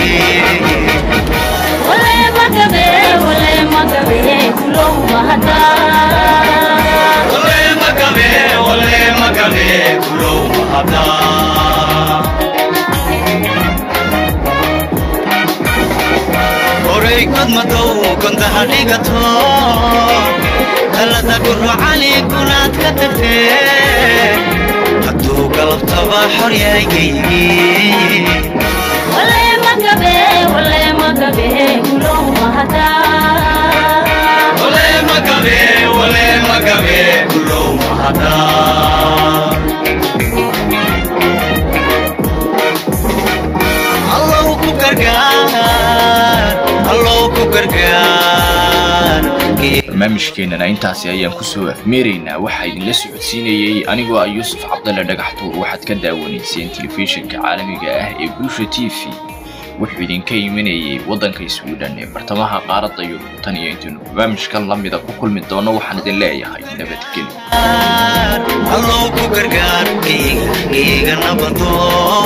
horay godmadow gundaha dhigato talada gurcali gunaad ka tagtee hadduu galabtaba xor yahay geygii allow ku gargaar allow ku gargaar barnaamijkeenana intaasi ayaan kusoo afmeeraynaa waxaa idinla socodsiinayey anigoo ah yuusuf cabdalle dhagaxtuur waxaad ka daawanayseen telefishinka caalamiga ah ee bulsha t v wuxuu idinka imanayey waddanka iswiidhan ee bartamaha qaaradda yurub tan iyo intaynu barnaamijkan la mida ku kulmi doono waxaan idin leeyahay nabadgelyo allow ku gargaar geyga geyga nabadoo